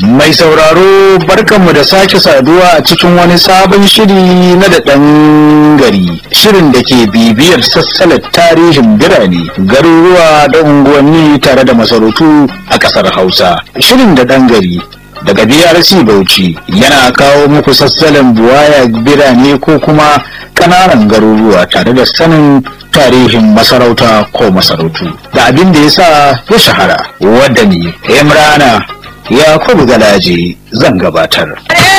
Mai sauraro barkanmu da sake saduwa a cikin wani sabon shiri na da ɗan gari. Shirin da ke bibiyar sassalar tarihin birane, garuruwa da unguwanni tare da masarautu a ƙasar Hausa. Shirin da ɗan gari daga BRC Bauchi yana kawo muku sassalin buwaya birane ko kuma ƙananan garuruwa tare da sanin tarihin masarauta ko masarautu da abin da ya sa ya shahara wadda ne Imrana Yakubu Galaje zan gabatar.